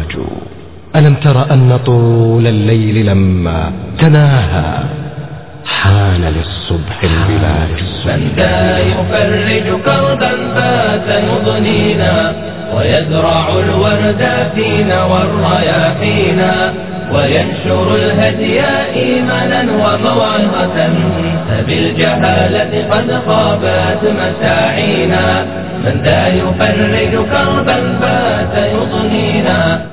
والسراج ألم تر أن طول الليل لما تناهى حان للصبح البلاج من ذا يفرج كربا فات يضنينا ويزرع الورد فينا والرياحينا وينشر الهدي إيمانا وموعظة فبالجهالة قد خابت مساعينا من ذا يفرج كربا فات يضنينا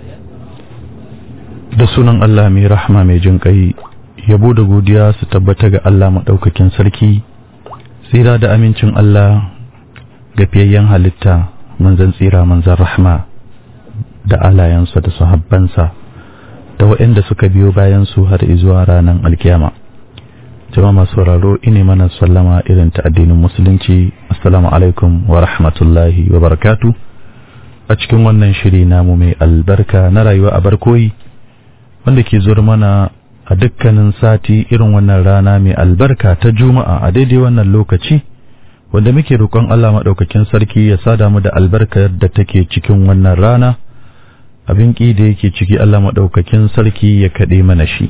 da sunan Allah mai rahama mai jin kai yabo da godiya su tabbata ga Allah maɗaukakin sarki tsira da amincin Allah ga fiyayyen halitta manzan tsira manzan rahama da alayensa da sahabbansa da waɗanda suka biyo bayan su har zuwa ranar alkiyama jama'a masu sauraro ine mana sallama irin ta addinin musulunci assalamu alaikum wa rahmatullahi wa barakatu a cikin wannan shiri namu mai albarka na rayuwa a barkoyi wanda ke zuwa mana a dukkanin sati irin wannan rana mai albarka ta juma'a a daidai wannan lokaci wanda muke roƙon Allah maɗaukakin sarki ya sada mu da albarkar da take cikin wannan rana abin ƙi da yake ciki Allah maɗaukakin sarki ya kaɗe mana shi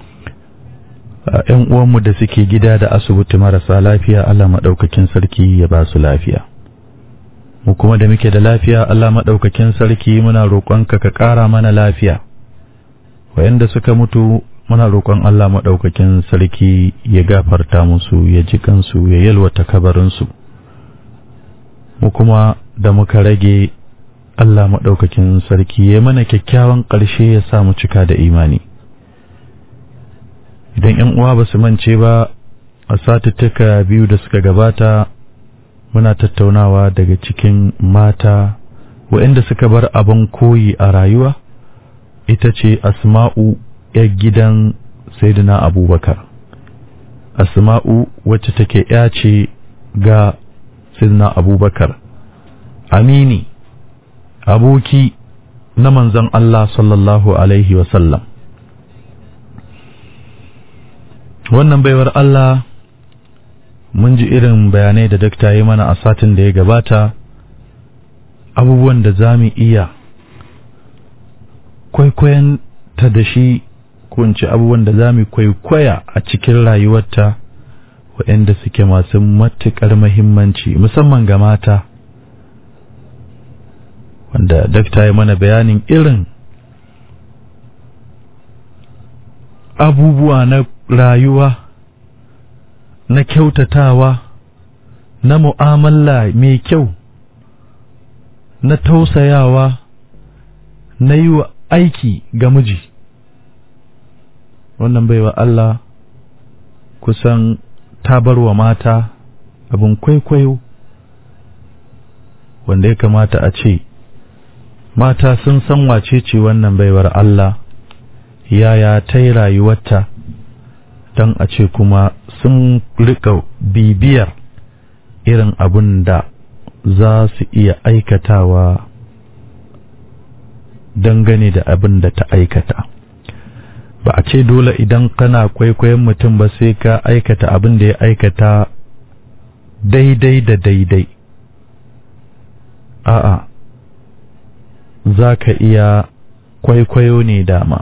‘yan uwanmu da suke gida da asibiti marasa lafiya Allah maɗaukakin sarki ya ba su lafiya mu kuma da muke da lafiya Allah maɗaukakin sarki muna roƙonka ka ƙara mana lafiya wayanda suka mutu muna roƙon Allah maɗaukakin sarki ya gafarta musu ya ji kansu ya yalwata kabarinsu mu kuma da muka rage Allah maɗaukakin sarki ya mana kyakkyawan ƙarshe ya sa mu cika da imani idan ‘yan uwa ba su mance ba a satuttuka biyu da suka gabata muna tattaunawa daga cikin mata waɗanda suka bar abin koyi a rayuwa ita ce asma'u ‘yar gidan Sayyidina Abubakar. Asma'u wacce take ‘ya ce ga Sayyidina Abubakar, amini, aboki na manzon Allah sallallahu Alaihi wasallam. Wannan baiwar Allah mun ji irin bayanai da dakta yi mana a satin da ya gabata, abubuwan da za mu iya kwaikwayon ta da shi kunci abubuwan da za mu kwaikwaya a cikin rayuwarta waɗanda suke masu matuƙar mahimmanci musamman ga mata wanda dakta ya mana bayanin irin abubuwa na rayuwa na kyautatawa na mu'amala mai kyau na tausayawa na yi wa aiki ga miji wannan baiwa Allah kusan ta bar wa mata abin kwaikwayo wanda ya kamata a ce mata sun san wace ce wannan baiwar Allah yaya ta yi rayuwarta don a ce kuma sun rika bibiyar irin abin da za su iya aikatawa dangane da abin da ta aikata ba a ce dole idan kana kwaikwayon mutum ba sai ka aikata abin da ya aikata daidai da daidai a'a za ka iya kwaikwayo ne dama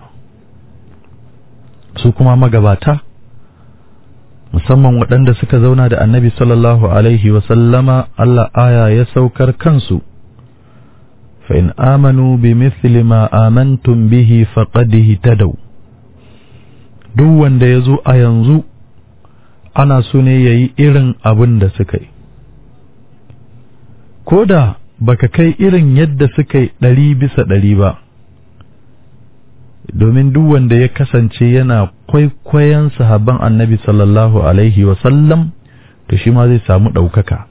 su kuma magabata musamman waɗanda suka zauna da annabi sallallahu alaihi wasallama Allah aya ya saukar kansu فإن آمنوا بمثل ما آمنتم به فقد اهتدوا duk wanda ya zo a yanzu ana so ne ya yi irin abin da suka yi ko da baka kai irin yadda suka yi ɗari bisa ɗari ba domin duk wanda ya kasance yana kwaikwayon sahabban annabi sallallahu alaihi wasallam to shi ma zai samu ɗaukaka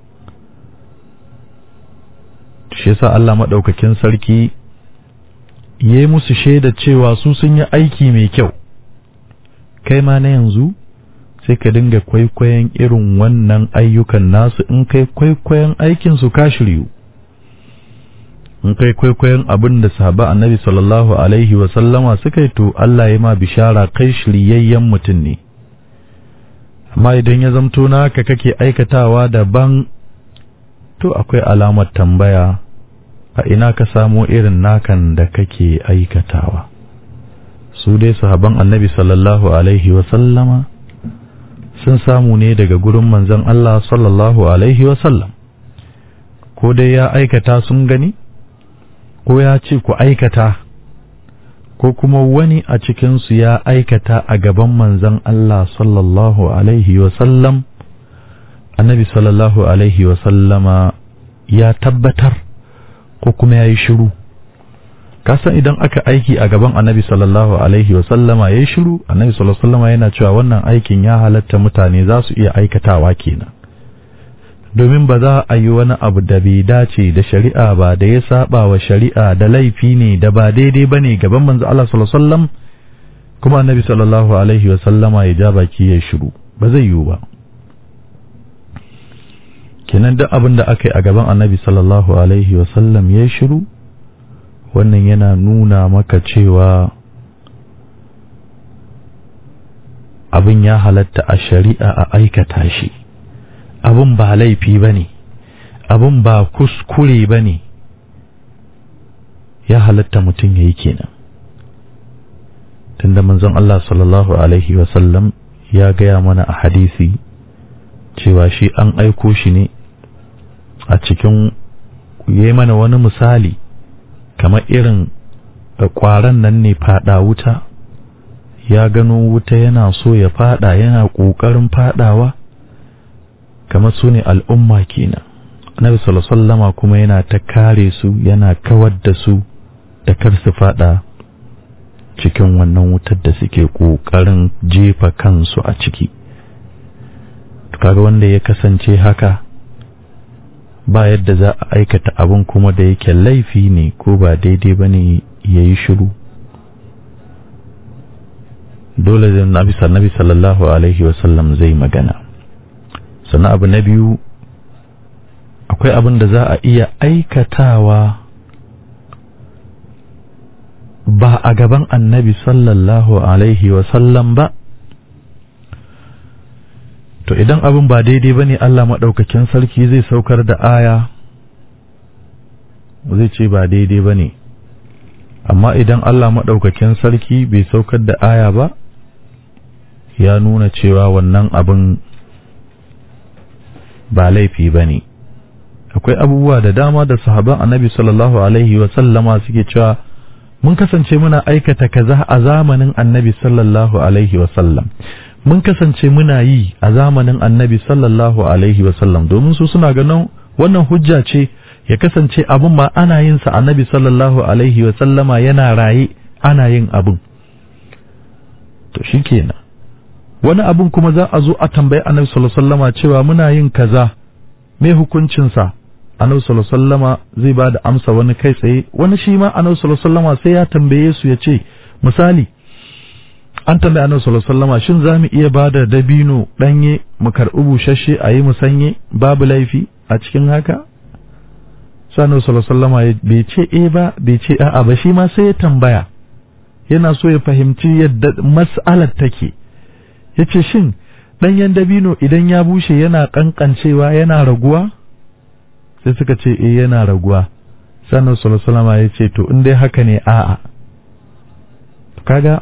shi yasa Allah maɗaukakin sarki ya yi musu shaida cewa su sun yi aiki mai kyau kai ma na yanzu sai ka dinga kwaikwayon irin wannan ayyukan nasu in kai kwaikwayon aikinsu ka shiryu in kai kwaikwayon abin da sahaba annabi sallallahu alaihi wasallama suka yi to Allah ya ma bishara kai shiryayyen mutum ne amma idan ya zamto naka kake aikatawa daban to akwai alamar tambaya a ina ka samo irin nakan da kake aikatawa su dai sahaban annabi sallallahu alaihi wasallama sun samu ne daga gurin manzon Allah sallallahu alaihi wasallam ko dai ya aikata sun gani ko ya ce ku aikata ko kuma wani a cikinsu ya aikata a gaban manzon Allah sallallahu alaihi wasallam annabi sallallahu alaihi wasallama ya tabbatar ko kuma ya yi shiru kasan idan aka aiki a gaban annabi sallallahu alaihi wasallama ya yi shiru annabi sallallahu alaihi wasallama yana cewa wannan aikin ya halatta mutane za su iya aikatawa kenan domin ba za a yi wani abu da bai dace da shari'a ba da ya saba wa shari'a da laifi ne da ba daidai ba ne gaban manzo Allah sallallahu alaihi wasallam kuma annabi sallallahu alaihi wasallama ya ja baki ya shiru ba zai yiwu ba kenan duk abin da aka yi a gaban annabi sallallahu alaihi wasallam ya shiru wannan yana nuna maka cewa abin ya halatta a shari'a a aikata shi abin ba laifi ba ne abin ba kuskure ba ne ya halatta mutum ya yi kenan tunda manzon Allah sallallahu alaihi wasallam ya gaya mana a hadisi cewa shi an aiko shi ne a cikin yi mana wani misali kamar irin ƙwaron nan ne fada wuta ya gano wuta yana so ya fada yana ƙoƙarin fadawa kamar su ne al'umma kenan Nabi sallama kuma yana ta kare su yana kawar da su da kar su fada cikin wannan wutar da suke ƙoƙarin jefa kansu a ciki kaga wanda ya kasance haka ba yadda za a aikata abin kuma da yake laifi ne ko ba daidai ba ne ya yi shiru dole da nabi nabi sallallahu alaihi wasallam zai magana sannan abu na biyu akwai abin da za a iya aikatawa ba a gaban annabi sallallahu alaihi wasallam ba to idan abin ba daidai ba ne Allah maɗaukakin sarki zai saukar da aya zai ce ba daidai ba ne amma idan Allah maɗaukakin sarki bai saukar da aya ba ya nuna cewa wannan abin ba laifi ba ne akwai abubuwa da dama da sahaban annabi sallallahu alaihi wasallama suke cewa mun kasance muna aikata kaza a zamanin annabi sallallahu alaihi wasallam mun kasance muna yi a zamanin annabi sallallahu alaihi wasallam domin su suna ganin wannan hujja ce ya kasance abin ma ana yin sa annabi sallallahu alaihi wasallama yana raye ana yin abin to shikenan wani abin kuma za a zo a tambayi annabi sallallahu alaihi wasallama cewa muna yin kaza me hukuncin sa annabi sallallahu alaihi wasallama zai ba da amsa wani kai tsaye wani shi ma annabi sallallahu alaihi wasallama sai ya tambaye su ya ce misali an tambaye annabi sallallahu alaihi wasallama shin zamu iya bada dabino danye mu karbi bushashe a yi musanye babu laifi a cikin haka sai annabi sallallahu alaihi wasallama bai ce eh ba bai ce a'a ba shi ma sai ya tambaya yana so ya fahimci yadda mas'alar take yace shin danyen dabino idan ya bushe yana kankancewa yana raguwa sai suka ce eh yana raguwa sai annabi sallallahu alaihi wasallama ya ce to in dai haka ne a'a kaga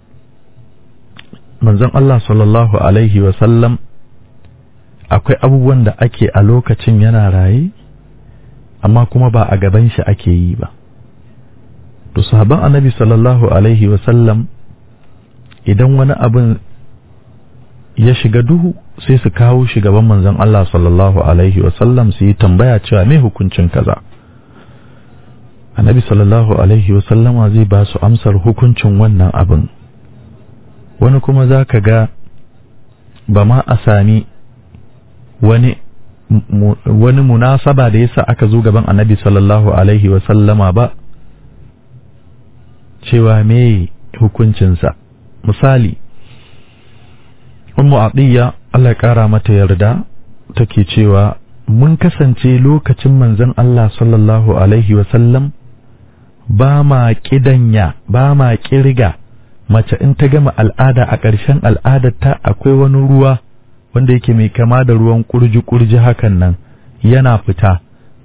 manzon Allah sallallahu Alaihi wasallam akwai abubuwan da ake a lokacin yana raye amma kuma ba a gaban shi ake yi ba to sahaban annabi sallallahu Alaihi wasallam idan wani abin ya shiga duhu sai su kawo shi gaban manzon Allah sallallahu Alaihi wasallam su yi tambaya cewa me hukuncin kaza annabi sallallahu Alaihi wasallama zai ba su amsar hukuncin wannan abin wani kuma za ka ga ba ma a sami wani wani munasaba da yasa aka zo gaban annabi sallallahu alaihi sallama ba cewa me hukuncinsa misali ummu atiya Allah ya kara mata yarda take cewa mun kasance lokacin manzon Allah sallallahu alaihi sallam ba ma kidanya ba ma kirga mace in ta gama al'ada a ƙarshen al'adarta akwai wani ruwa wanda yake mai kama da ruwan kurji-kurji hakan nan yana fita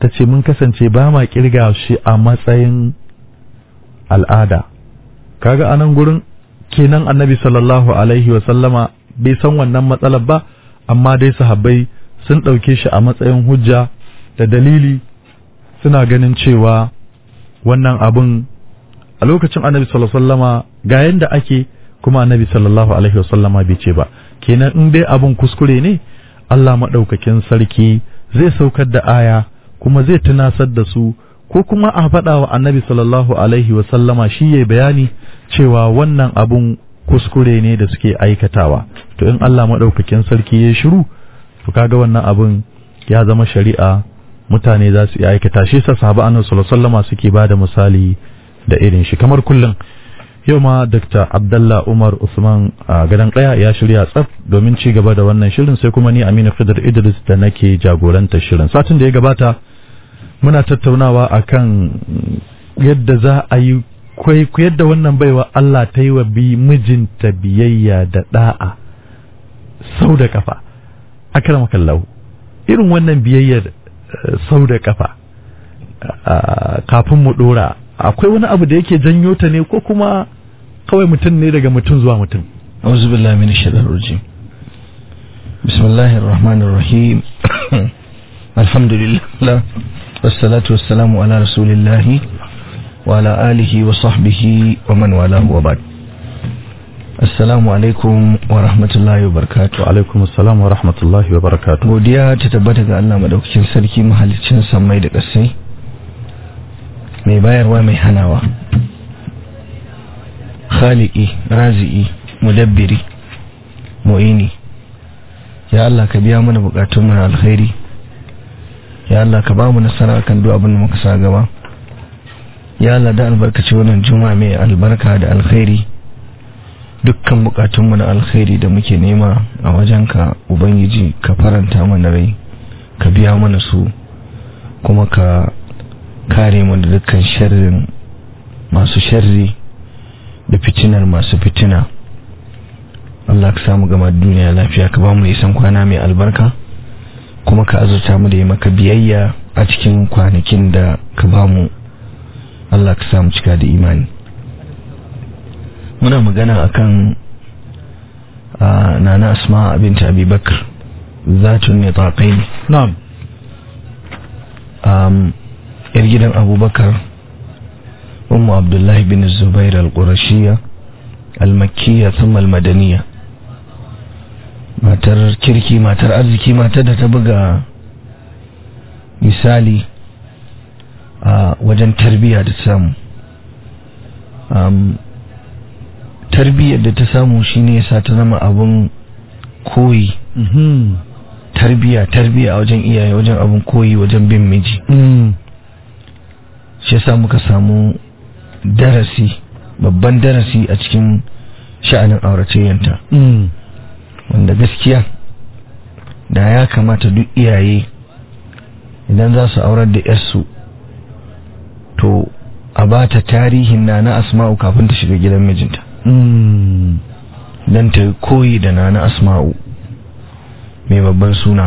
ta ce mun kasance ba ma kirga shi a matsayin al'ada kaga anan gurin kenan annabi sallallahu alaihi wa sallama bai san wannan matsalar ba amma dai sahabbai sun ɗauke shi a matsayin hujja da dalili suna ganin cewa wannan abun a lokacin annabi sallallahu alaihi wasallama ga yanda ake kuma annabi sallallahu alaihi wasallama bai ce ba kenan in dai abun kuskure ne Allah maɗaukakin sarki zai saukar da aya kuma zai tunasar da su ko kuma a faɗa wa annabi sallallahu alaihi wasallama shi ya bayani cewa wannan abun kuskure ne da suke aikatawa to in Allah maɗaukakin sarki ya shiru to kaga wannan abun ya zama shari'a mutane za su iya aikata shi sa sahaba annabi sallallahu alaihi wasallama suke bada misali da irin shi kamar kullum yau ma Dr. Abdallah Umar Usman a gadon kaya ya shirya tsaf domin ci gaba da wannan shirin sai kuma ni Aminu Khidir Idris da nake jagoranta shirin satin da ya gabata muna tattaunawa akan yadda za a yi yadda wannan baiwa Allah ta yi wa bi mijinta biyayya da da'a sau da kafa akramakallahu irin wannan biyayyar sau da kafa kafin mu dora akwai wani abu da yake janyo ta ne ko kuma kawai mutum ne daga mutum zuwa mutum auzu billahi min shaitanir rajim bismillahir rahmanir rahim alhamdulillah wassalatu wassalamu ala rasulillah wa ala alihi wa sahbihi wa man walahu wa ba'd assalamu alaikum wa rahmatullahi wa barakatuh alaikum assalam wa rahmatullahi wa barakatuh godiya ta tabbata ga Allah madaukakin sarki mahalicin sammai da ƙasai mai bayarwa mai hanawa khaliki razi'i mudabbiri mu'ini ya Allah ka biya mana bukatun mu na alkhairi ya Allah ka ba mu nasara kan duk abin da muka sa gaba ya Allah da albarkaci wannan juma'a mai albarka da alkhairi dukkan bukatun mu na alkhairi da muke nema a wajenka ubangiji ka faranta mana rai ka biya mana su kuma ka kare mu da dukkan sharrin masu sharri da fitinar masu fitina Allah ka samu gama duniya lafiya ka ba mu isan kwana mai albarka kuma ka azurta mu da yi maka biyayya a cikin kwanakin da ka ba mu Allah ka samu cika da imani muna magana akan nana asma binta abubakar zatun ne taƙai na'am yar gidan abubakar ummu abdullahi bin zubair al-qurashiyya al-makkiyya thumma al-madaniyya matar kirki matar arziki matar da ta buga misali a wajen tarbiyya da samu tarbiyyar da ta samu shine yasa ta zama abun koyi tarbiya tarbiya a wajen iyaye wajen abin koyi wajen bin miji shi yasa muka samu darasi babban darasi a cikin sha'anin auratayyanta wanda gaskiya da ya kamata duk iyaye idan za su aurar da yarsu to a ba ta tarihin na na asma'u kafin ta shiga gidan mijinta don ta koyi da na na asma'u mai babban suna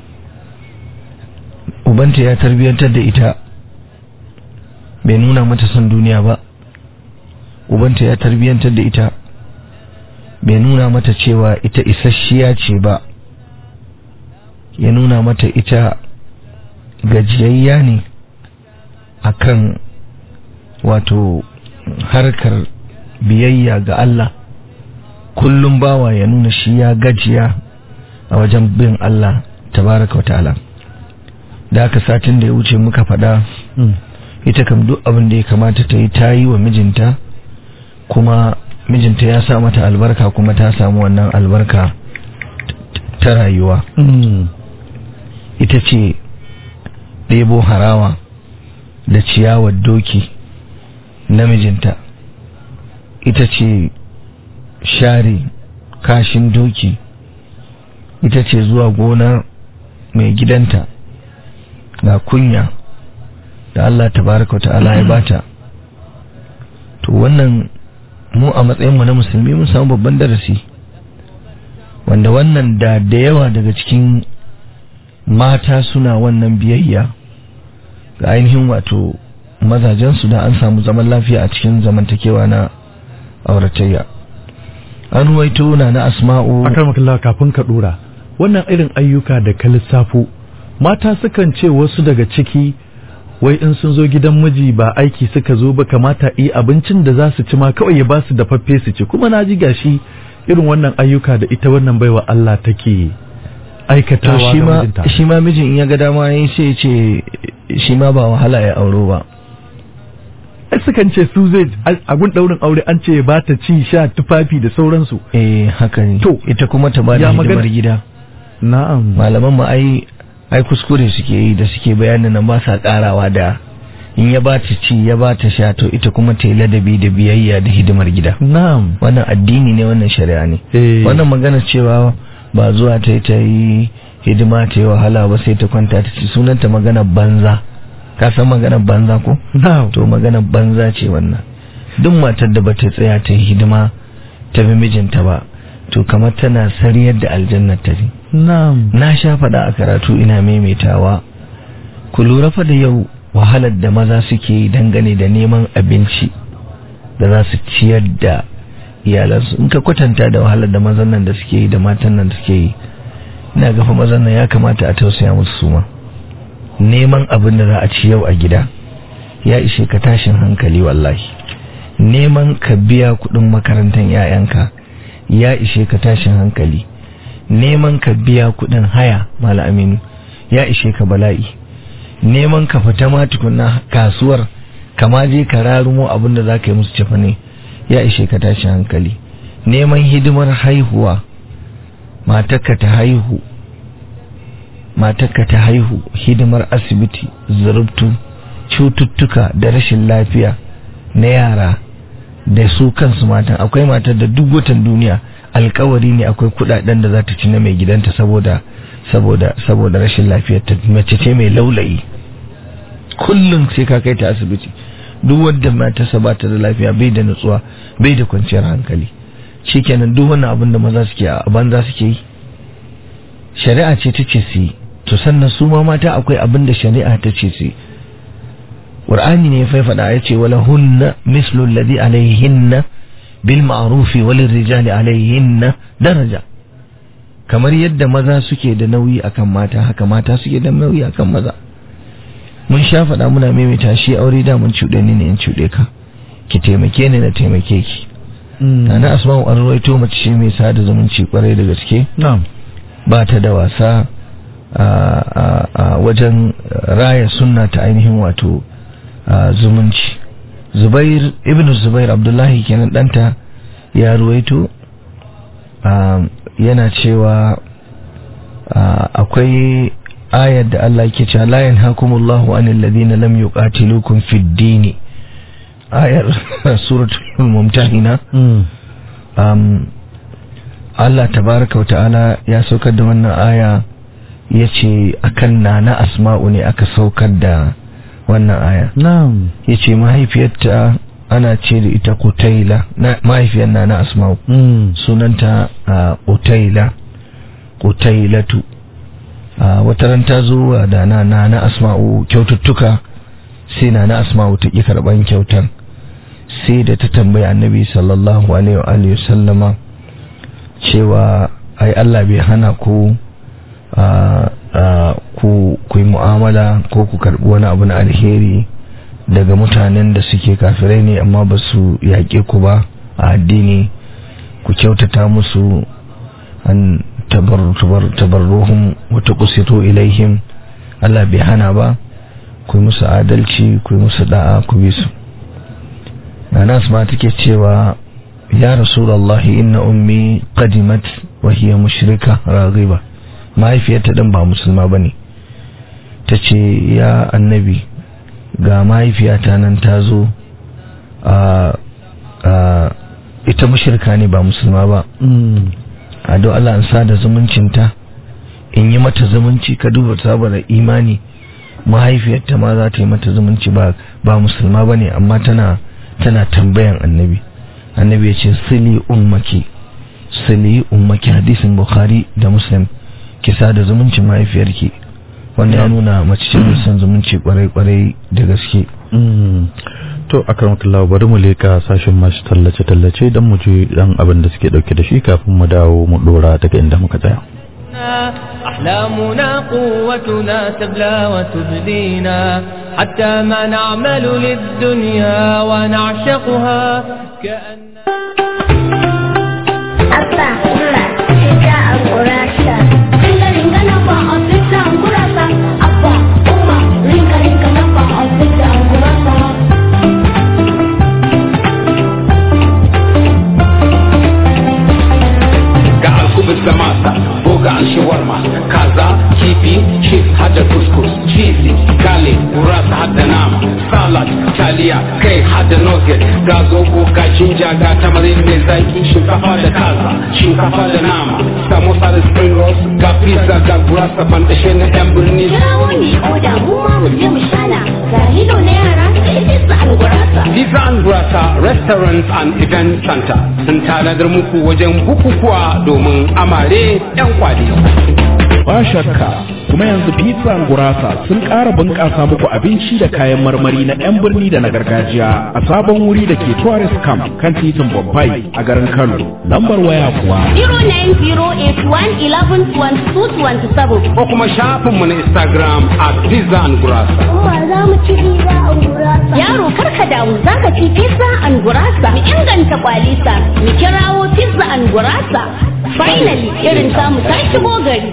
ubanta ya tarbiyantar da ita bai nuna mata son duniya ba ubanta ya tarbiyantar da ita bai nuna mata cewa ita isasshiya ce ba ya nuna mata ita gajiyayya ne akan wato harkar biyayya ga Allah kullum bawa ya nuna shi ya gajiya a wajen bin Allah tabaraka ta'ala da aka satin da ya wuce muka faɗa ita kam duk abin da ya kamata ta yi ta yi wa mijinta kuma mijinta ya sa mata albarka kuma ta samu wannan albarka ta rayuwa ita ce ɗebo harawa da ciyawar doki na mijinta ita ce share kashin doki ita ce zuwa gonar mai gidanta ga kunya da Allah tabaraka wa ta'ala ya bata to wannan mu a matsayinmu na musulmi mun samu babban darasi wanda wannan da da yawa daga cikin mata suna wannan biyayya ga ainihin wato mazajensu da an samu zaman lafiya a cikin zamantakewa na auratayya an ruwaito na na asma'u akarmakalla kafin ka dora wannan irin ayyuka da ka lissafo mata sukan ce wasu daga ciki wai in sun zo gidan miji ba aiki suka zo ba kamata yi abincin da za su ci ma kawai ya ba su dafaffe su ci kuma na ji gashi irin wannan ayyuka da ita wannan baiwa Allah take to aikatawa shi ga ma mijinta shi ma mijin in ya ga dama yayi sai ya ce shi ma ba wahala ya auro ba ai sukan ce su zai a gun daurin aure an ce ba ta ci sha tufafi da sauransu eh haka ne To, ita kuma ta bada ya magana- hidimar gida na'am malaman mu ai ai kuskure suke yi da suke bayanin nan ba sa karawa da in ya ba ta ci ya ba ta sha to ita kuma ta yi ladabi da biyayya da hidimar gida na'am wannan addini ne wannan shari'a ne Eh. wannan magana cewa ba zuwa ta yi ta yi hidima ta yi wahala ba sai ta kwanta ta ci sunanta magana banza ka san magana banza ko na'am to magana banza ce wannan duk matar da bata tsaya ta yi hidima ta bi mijinta ba to kamar tana sariyar da aljannar ta ne na'am na sha faɗa a karatu ina maimaitawa ku lura fa da yau wahalar da maza suke yi dangane da neman abinci da za su ciyar da iyalansu in ka kwatanta da wahalar da mazan nan da suke yi da matan nan da suke yi ina gafa mazan nan ya kamata a tausaya musu suma neman abin da za a ci yau a gida ya ishe ka tashin hankali wallahi neman ka biya kuɗin makarantar 'ya'yanka ya ishe ka tashin hankali neman ka biya kuɗin haya mala aminu ya ishe ka bala'i neman ka fita ma tukunna kasuwar kama je ka rarumo abin da za ka yi musu cefa ne ya ishe ka tashin hankali neman hidimar haihuwa matarka ta haihu matarka ta haihu hidimar asibiti zurubtu cututtuka da rashin lafiya na yara da su kansu matan akwai matar da duk watan duniya alkawari ne akwai kudaden da za ta ci na mai gidanta saboda saboda saboda rashin lafiyar ta mace ce mai laulayi kullum sai ka kai ta asibiti duk wanda matarsa ba ta da lafiya bai da nutsuwa bai da kwanciyar hankali shikenan duk wannan abin da maza suke a banza suke yi shari'a ce ta ce su yi to sannan su ma mata akwai abin da shari'a ta ce su yi Qur'ani ne ya faifada ya ce wala hunna mislu alladhi alaihinna bil ma'rufi walil rijali alaihinna daraja kamar yadda maza suke da nauyi akan mata haka mata suke da nauyi akan maza mun sha faɗa muna maimaita shi aure da mun cuɗe ni ne in cuɗe ka ki taimake ni na taimake ki Nana Asma'u an rawaito mace ce mai sada zumunci kwarai da gaske na'am ba ta da wasa a wajen raya sunna ta ainihin wato zumunci zubair ibn zubair abdullahi kenan danta ya ruwaito yana cewa akwai ayar da Allah yake cewa la yanhakumullahu anil ladina lam yuqatilukum fid din ayar suratul mumtahina Allah tabaraka wa ta'ala ya saukar da wannan aya yace akan nana asma'u ne aka saukar da wannan aya na'am yace mahaifiyarta ana ce da ita Qutaila mahaifiyar nana asma'u sunanta Qutaila Qutailatu wata ran ta zo da nana na asma'u kyaututtuka sai nana asma'u ta ki karban kyautar sai da ta tambayi annabi sallallahu alaihi wa alihi sallama cewa ai Allah bai hana ku ku ku yi mu'amala ko ku karbi wani abu na alheri daga mutanen da suke kafirai ne amma ba su yaƙe ku ba a addini ku kyautata musu an tabarruhum wa tuqsitu ilaihim Allah bai hana ba ku yi musu adalci ku yi musu da'a ku bi su Anas ma take cewa ya rasulullahi inna ummi qadimat wa hiya mushrika raghiba mahaifiyarta din ba musulma bane tace ya annabi ga mahaifiyata nan ta zo a ita mushrika ne ba musulma ba a don Allah an sada zumuncinta in yi mata zumunci ka duba saboda imani mahaifiyarta ma za ta yi mata zumunci ba ba musulma ba ne amma tana tana tambayan annabi annabi ya ce sili ummaki sili ummaki hadisin bukhari da muslim ki sada zumuncin mahaifiyarki wanda ya nuna mace ce mai son zumunci kwarai-kwarai da gaske Mm. to akramakallah bari mu leka sashin masu tallace tallace dan mu ji dan abin da suke dauke da shi kafin mu dawo mu dora daga inda muka tsaya أحلامنا قوتنا تبلى وتبدينا حتى ما نعمل للدنيا ونعشقها كأن Abba, Umma, Sita, Angurasa. Ringa ringa napa Afrika Angurasa. Abba, Umma, ringa ringa napa Afrika Angurasa. ga alkubus da masa boga an shawarma kaza kifi chips hada kuskus cheesy gale gurasa hada nama salad taliya kai hada nugget ga zobo ga jinja ga tamarin mai zaki shinkafa da kaza shinkafa da nama samosa da spring rolls ga pizza ga gurasa bandashe na yan birni Kirawo ne oda mu ma mu je mu shana. Ga lilo na yara sai Sita Angurasa. Pizza and Gurasa Restaurant and Event Center sun tanadar muku wajen bukukuwa domin amare 'yan kwali. ba shakka kuma yanzu pizza and gurasa sun ƙara bunƙasa muku abinci da kayan marmari na 'yan birni da na gargajiya a sabon wuri da ke tourist camp kan titin Bombay a garin Kano lambar waya kuwa 09081112227. Ko kuma shafinmu na Instagram a Pizza and Gurasa. Umma za mu ci Pizza Angurasa. Yaro karka damu za ka ci Pizza Angurasa. Mu inganta kwalisa. Mu kirawo Pizza Angurasa. Finally, irin samu ta shigo gari.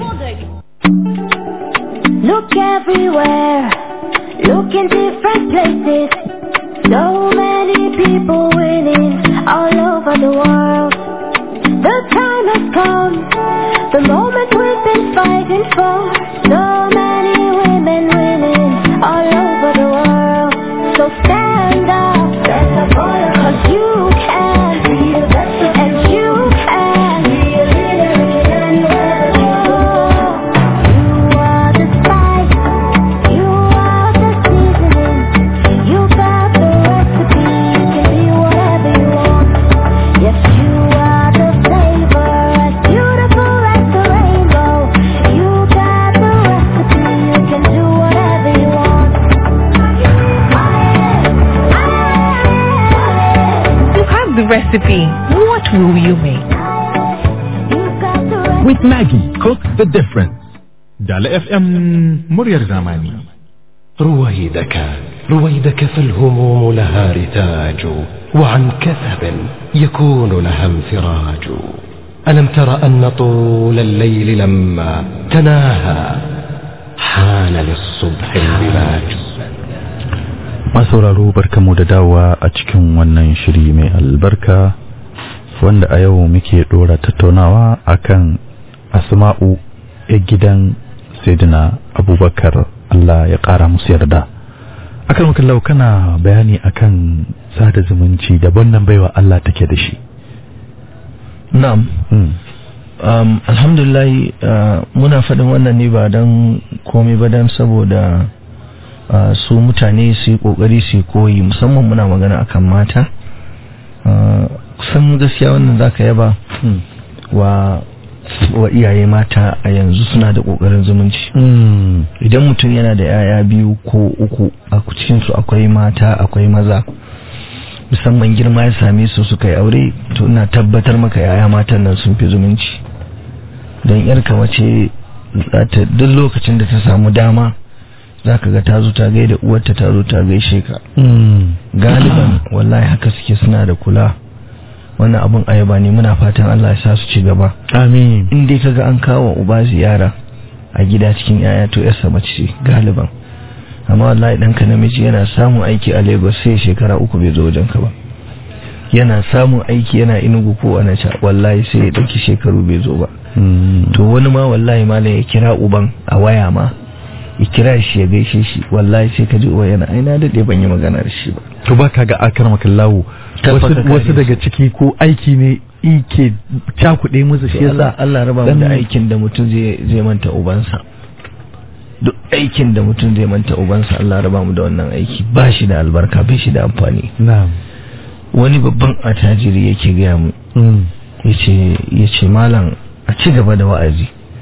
Look everywhere, look in different places. So many people winning all over the world. The time has come, the moment we've been fighting for. So many women winning all over the world. So stand up, cause you can be the best and you can be a leader in You are the spice, you are the seasoning, you got the recipe, you can be whatever you want. Yes, you are the flavor, as beautiful as the rainbow. You got the recipe, you can do whatever you want. You have the recipe. What will you make? With Maggie, cook the difference. Dala FM muryar zamani. رويدك رويدك فالهموم لها رتاج وعن كثب يكون لها انفراج ألم تر أن طول الليل لما تناهى حان للصبح البلاج masauraro barkamu da dawowa a cikin wannan shiri mai albarka wanda a yau muke dora tattaunawa akan asma'u ya gidan sayyidina abubakar Allah ya kara musu yarda akan wakallau kana bayani akan sada zumunci da wannan baiwa Allah take da shi na'am Mm. um, alhamdulillah uh, muna faɗin wannan ne ba don komai ba don saboda uh, su mutane su yi ƙoƙari su yi koyi musamman muna magana akan mata uh, kusan gaskiya wannan zaka yaba Mm. wa wa iyaye mata a yanzu suna da ƙoƙarin zumunci Mm. idan mutum yana da 'ya'ya biyu ko uku a cikinsu akwai mata akwai maza musamman girma ya same su suka yi aure to ina tabbatar maka yaya matan nan sun fi zumunci don yarka mace za ta duk lokacin da ta samu dama za ka ga ta zo ta gaida uwarta ta zo ta gaishe ka Mm. galiban wallahi haka suke suna da kula wannan abun ayaba ne muna fatan Allah ya sa su ci gaba amin in dai kaga an kawo uba ziyara a gida cikin yaya to yarsa mace ce galiban amma wallahi ɗanka namiji yana samun aiki a Lagos sai shekara uku bai zo wajen ka ba yana samun aiki yana inugu ko a naca wallahi sai ya ɗauki shekaru bai zo ba Mm. to wani ma wallahi malam ya kira uban a waya ma ya kira shi ya gaishe shi wallahi sai ka ji uwa yana aina daɗe ban yi magana da shi ba to ba ka ga akar makallahu Tabbata wasu, ka wasu kare daga ciki ko aiki ne ike cakuɗe musu shi To Allah yasa Allah raba mu dan- da aikin da mutum zai zai manta ubansa duk aikin da mutum zai manta ubansa Allah raba mu da wannan aiki ba shi da albarka bai shi da amfani na'am wani babban attajiri yake gaya mu Mm. yace yace malam a ci gaba da wa'azi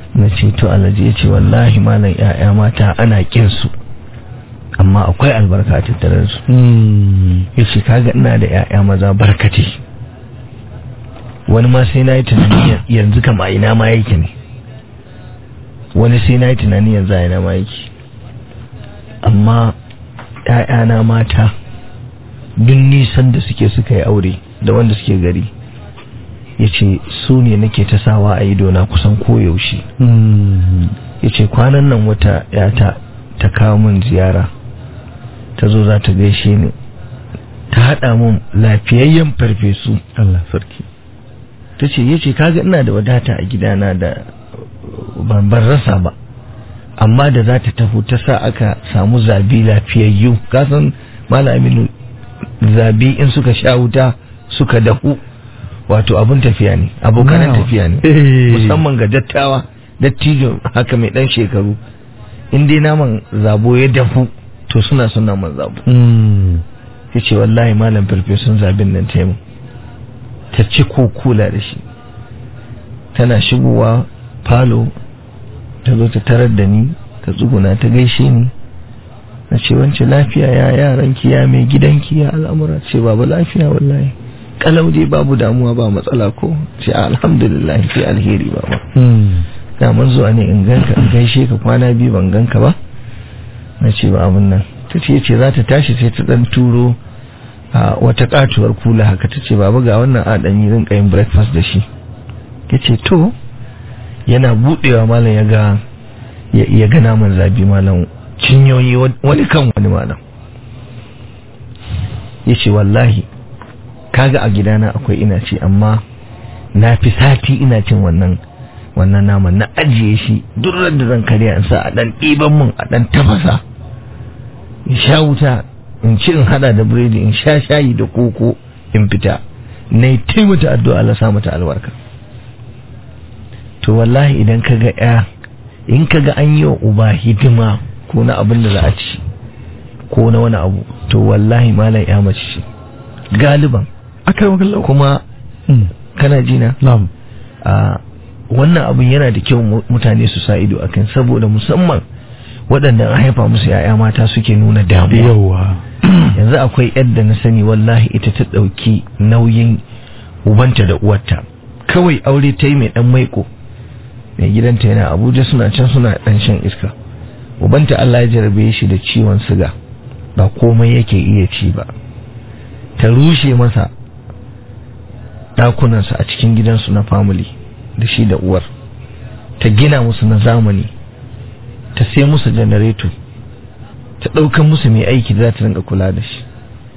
na ce to alhaji ya ce wallahi malam ya'ya mata ana kin su amma akwai albarka a tattare da su ya ce kaga ina da ya'ya maza barkati wani ma sai na yi tunani yanzu kama ina ma yake ne wani sai na yi tunani yanzu a ina ma yake amma ‘ya'yana mata duk nisan da suke suka yi aure da wanda suke gari ya ce su ne nake ta sawa a idona kusan koyaushe ya ce kwanan nan wata ‘yata ta kawo min ziyara ta zo za ta gaishe ni ta haɗa mun lafiyayyen farfesu Allah sarki ta ce ya ce kaga ina da wadata a gidana da ban rasa ba amma da za ta taho ta sa aka samu zabi lafiyayyu kasan aminu zabi in suka sha wuta suka dahu wato abun tafiya ne abokanan tafiya ne musamman ga dattawa dattijo haka mai dan shekaru in dai naman zabo ya dafu to suna son naman zabo ya ce wallahi malam farfesun zabin nan taimu ta ci ko kula da shi tana shigowa falo ta zo ta tarar da ni ta tsuguna ta gaishe ni na ce wance lafiya ya yaranki ya mai gidanki ya al'amura ce babu lafiya wallahi kalau dai babu damuwa ba matsala ko ce alhamdulillah sai alheri ba ba da mun zuwa ne in ganka in gaishe ka kwana biyu ban ganka ba na ce ba abin nan ta ce ce za ta tashi sai ta dan turo a wata katuwar kula haka ta ce babu ga wannan adanyi rinka yin breakfast da shi ya ce to yana budewa malam ya ga ya ga naman zabi malam cinyoyi wani kan wani malam ya ce wallahi kaga a gidana akwai ina ce amma na fi sati ina cin wannan wannan naman na ajiye shi duk da zan karya in sa a dan ɗiban mun a dan tafasa in sha wuta in ci in hada da biredi in sha shayi da koko in fita na yi taimata addu'a Allah sa mata albarka to wallahi idan ka ga ya in ka ga an yi wa uba hidima ko na abin da za a ci ko na wani abu to wallahi malam ya mace ce galiban kuma kana jina na'am a wannan abin yana da kyau mutane su sa ido akan saboda musamman waɗanda an haifa musu ya'ya mata suke nuna damuwa yawa yanzu akwai yadda na sani wallahi ita ta ɗauki nauyin ubanta da uwarta kawai aure ta yi mai ɗan maiko mai gidanta yana abuja suna can suna ɗan shan iska ubanta allah ya jarabe shi da ciwon siga ba komai yake iya ci ba ta rushe masa ɗakunansa a cikin gidansu na family da shi da uwar ta gina musu na zamani ta sai musu janareto ta ɗaukan musu mai aiki da za ta rinka kula da shi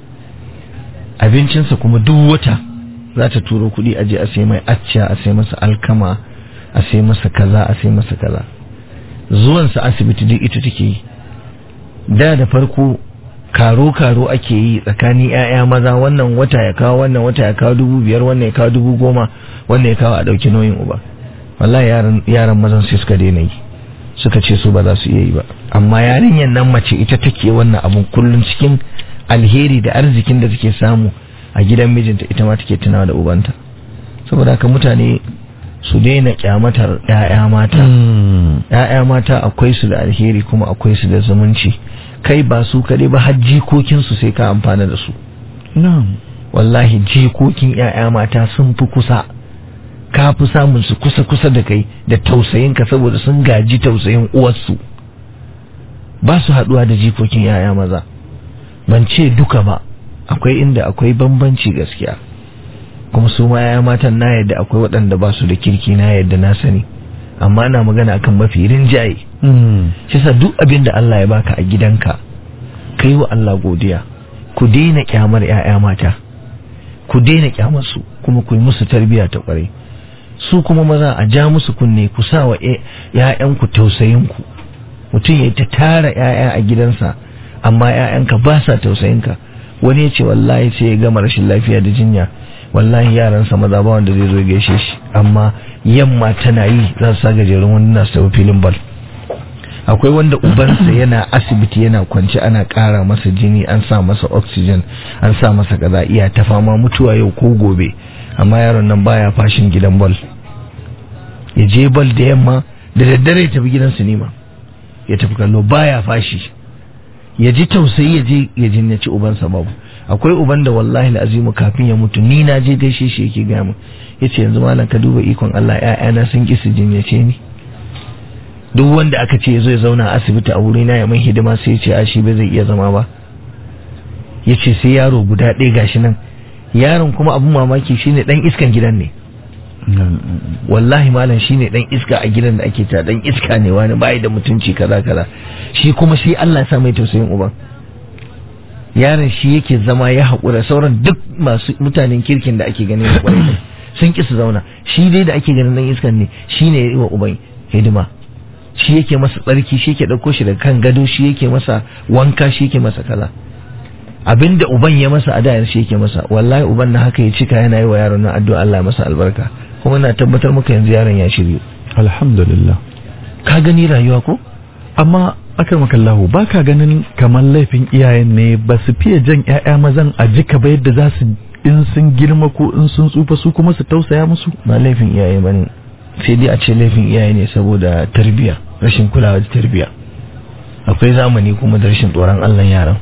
abincinsa kuma duk wata za ta turo kuɗi a je a sai mai acca a sai masa alkama a sai masa kaza a sai masa kaza zuwansa asibiti duk ita take yi da da farko karo-karo ake yi tsakanin 'ya'ya maza wannan wata ya kawo wannan wata ya kawo dubu biyar wannan ya kawo dubu goma wannan ya kawo a ɗauki nauyin uba wallahi yaran mazan sai suka daina yi suka ce su ba za su iya yi ba amma yarinyar nan mace ita take wannan abun kullum cikin alheri da arzikin da take samu a gidan mijinta ita ma take tunawa da ubanta saboda haka mutane su daina kyamatar 'ya'ya mata 'ya'ya mata akwai su da alheri kuma akwai su da zumunci kai ba su kaɗai ba har jikokinsu sai ka amfana da su wallahi jikokin 'ya'ya mata sun fi kusa ka fi samun su kusa-kusa da kai da tausayinka saboda sun gaji tausayin uwarsu ba su haɗuwa da jikokin 'ya'ya maza ban ce duka ba akwai inda akwai bambanci gaskiya kuma su ma 'ya'ya matan na yadda akwai waɗanda ba su da kirki na yadda na sani amma ana magana akan mafi rinjaye shi sa duk abin da Allah ya baka a gidanka ka yi wa Allah godiya ku daina kyamar 'ya'ya mata ku daina kyamar su kuma ku yi musu tarbiyya ta kwarai su kuma maza a ja musu kunne ku sa wa 'ya'yanku tausayinku mutum ya ta tara 'ya'ya a gidansa amma 'ya'yanka ba sa tausayinka wani ya ce wallahi sai ya gama rashin lafiya da jinya wallahi yaransa maza ba wanda zai zo gaishe shi amma yamma tana yi za su sa gajerun wani na su filin bal akwai wanda ubansa yana asibiti yana kwance ana ƙara masa jini an sa masa oxygen an sa masa kaza iya ta fama mutuwa yau ko gobe amma yaron nan baya fashin gidan bal ya je bal da yamma da daddare ya tafi gidan sinima ya tafi kallo baya fashi ya ji tausayi ya je ya jinyaci ubansa babu akwai uban da wallahi azimu kafin ya mutu ni na je gaishe shi yake gaya min yace yanzu malam ka duba ikon Allah ƴaƴana sun ki su jinyace ni duk wanda aka ce yazo ya zauna a asibiti a wuri na ya min hidima sai ya ce a shi ba zai iya zama ba yace sai yaro guda ɗaya gashi nan yaron kuma abun mamaki shine dan iskan gidan ne wallahi malam shine dan iska a gidan da ake ta dan iska ne wani bai da mutunci kaza kaza shi kuma sai Allah ya sa mai tausayin uban yaron shi yake zama ya haƙura sauran duk masu mutanen kirkin da ake ganin kwarai sun ki su zauna shi dai da ake ganin dan iskan ne shine ya yi wa uban hidima shi yake masa tsarki shi yake ɗauko shi daga kan gado shi yake masa wanka shi yake masa kaza abinda uban ya masa a da shi yake masa wallahi uban na haka ya cika yana yi wa yaron nan addu'a Allah ya masa albarka kuma na tabbatar maka yanzu yaron ya shiryu alhamdulillah ka gani rayuwa ko amma akar makallahu ba ka ganin kamar laifin iyayen ne ba su fiye jan 'ya'ya mazan a jika ba yadda za su in sun girma ko in sun tsufa su kuma su tausaya musu ba laifin iyaye bane sai dai a ce laifin iyaye ne saboda tarbiya rashin kulawa da tarbiya akwai zamani kuma da rashin tsoron Allah yaran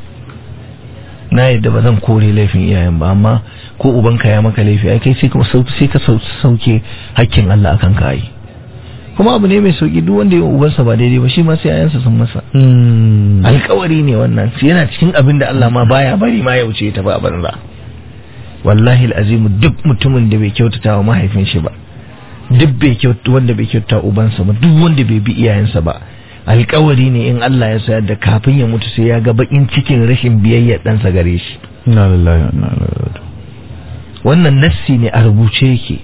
na yadda ba zan kore laifin iyayen ba amma ko ubanka ya maka laifi ai kai sai ka sai ka sauke hakkin Allah akan ka yi kuma abu ne mai sauki duk wanda ya ubansa ba daidai ba shi ma sai ayansa sun masa alkawari ne wannan yana cikin abin da Allah ma baya bari ma ya wuce ta ba banza wallahi alazimu duk mutumin da bai kyautata wa mahaifin shi ba duk bai kyauta wanda bai kyautata ubansa ba duk wanda bai bi iyayensa ba alkawari ne in Allah ya sayar da kafin ya mutu sai ya ga bakin cikin rashin biyayya ɗansa gare shi inna lillahi wa inna ilaihi wannan nassi ne a rubuce yake